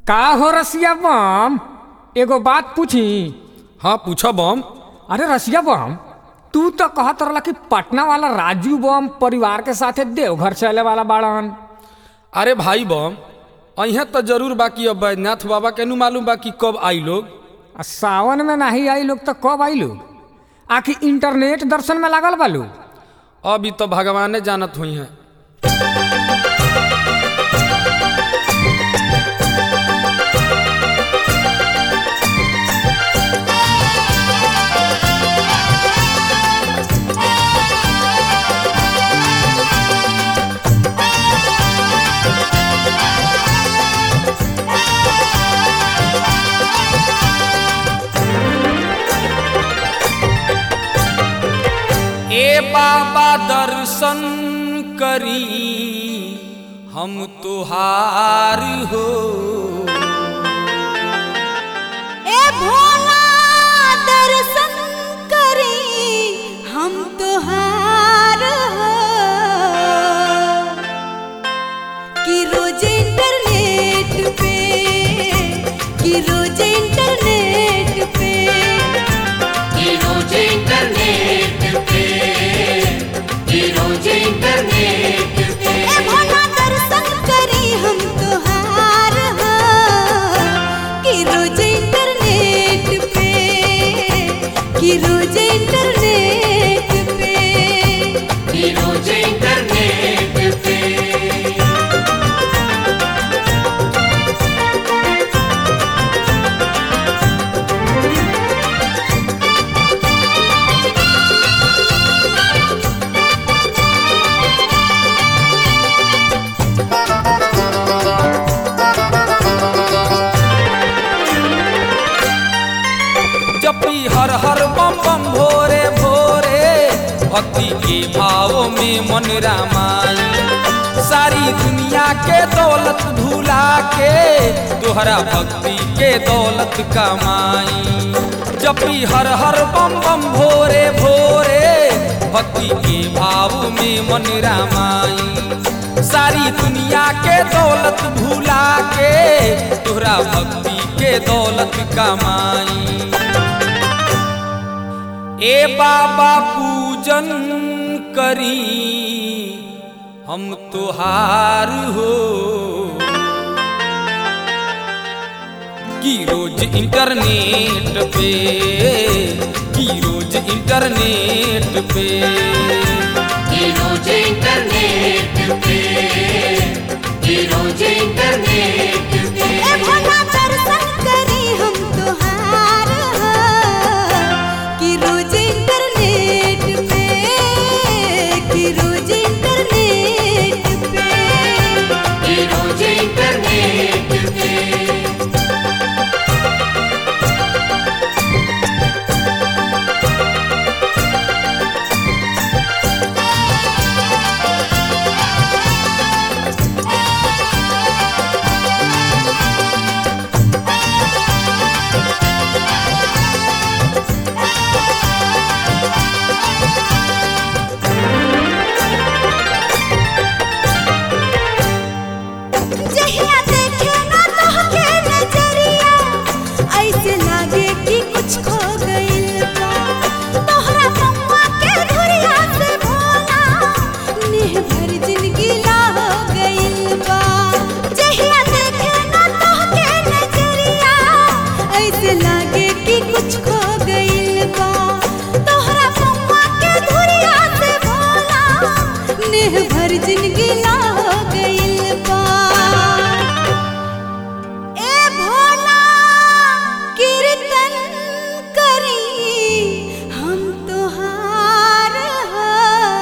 का हो रसिया बम एगो बात पूछी हाँ पूछा बम अरे रसिया बम तू तो कहत रहला कि पटना वाला राजू बम परिवार के साथे देवघर चले वाला बाड़न अरे भाई बम अहिया तो जरूर बाकी अब बैद्यनाथ बाबा के नु मालूम बा कि कब आई लोग आ सावन में नहीं आई लोग तो कब आई लोग आखिर इंटरनेट दर्शन में लागल बालू अभी तो भगवाने जानत हुई हैं ए बाबा दर्शन करी हम तुहार हो ए भोला दर्शन करी हम तोहार हो कि रोज इंटरनेट पे कि रोज इंटरनेट पे कि रोज इंटरनेट पे कि रोज इंटरनेट पे ए भोला दर्शन करी हम तोहार हो कि रोज इंटरनेट पे कि रोज इंटरनेट पे कि रोज इंटरनेट पे जपी हर हर बम बम भोरे भोरे भक्ति के भाव में मन रामाई सारी दुनिया के दौलत भुला के तोहरा भक्ति के दौलत कमाई जपी हर हर बम बम भोरे भोरे भक्ति के भाव में मन रामाई सारी दुनिया के दौलत भुला के तोहरा भक्ति के दौलत कमाई ए बाबा पूजन करी हम तुहार हो कि रोज इंटरनेट पे कि रोज इंटरनेट पे कि रोज इंटरनेट पे कि रोज इंटरनेट पे ए भोला दर्शन करी हम तोहार हो कि रोज इंटरनेट पे कि रोज इंटरनेट पे कि रोज इंटरनेट पे जहिया देखे ना तोहके नजरिया ऐसे लागे कि कुछ खो गइल बा तोहरा पौआ के धुरिया से भोला नेह भर जिंदगी ला हो गइल बा जहिया देखे ना तोहके नजरिया ऐसे लागे कि कुछ खो गइल बा तोहरा पौआ के धुरिया से भोला नेह भर जिंदगी ला हो गइल बा ए भोला कीर्तन करी हम तोहार हो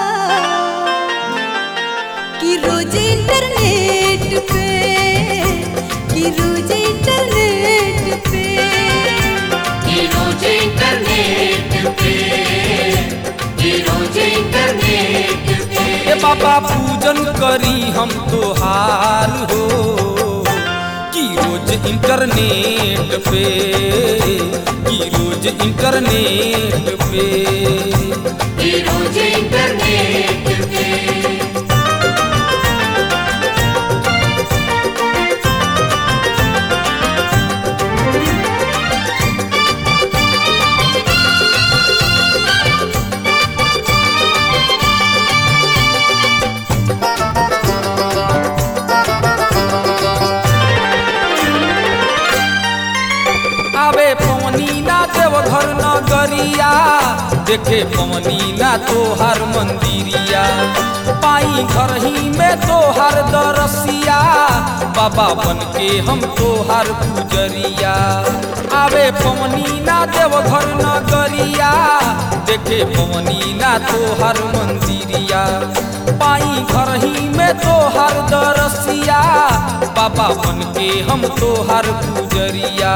कि रोज इंटरनेट पे कि रोज इंटरनेट पे कि रोज इंटरनेट पे कि रोज इंटरनेट पे ए बाबा पूजन करी हम तुहार हो कि रोज इंटरनेट पे कि रोज इंटरनेट पे कि रोज इंटरनेट पे नगरिया देखे पवनी ना तोहर मंदिरिया पाई घर ही में तोहर दरसिया बाबा बन के हम तोहर पुजरिया आवे पवनी ना देवघर नगरिया देखे पवनी ना तोहर मंदिरिया पाई घर ही में तोहर दरसिया बाबा बन के हम तोहर पुजरिया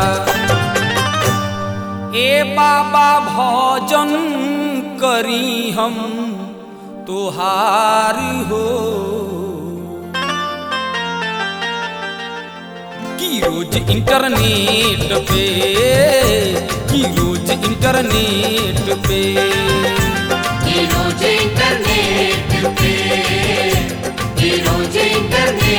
ए बाबा भजन करी हम तोहार हो की रोज इंटरनेट पे की रोज इंटरनेट पे ये रोज इंटरनेट पे ये रोज इंटरनेट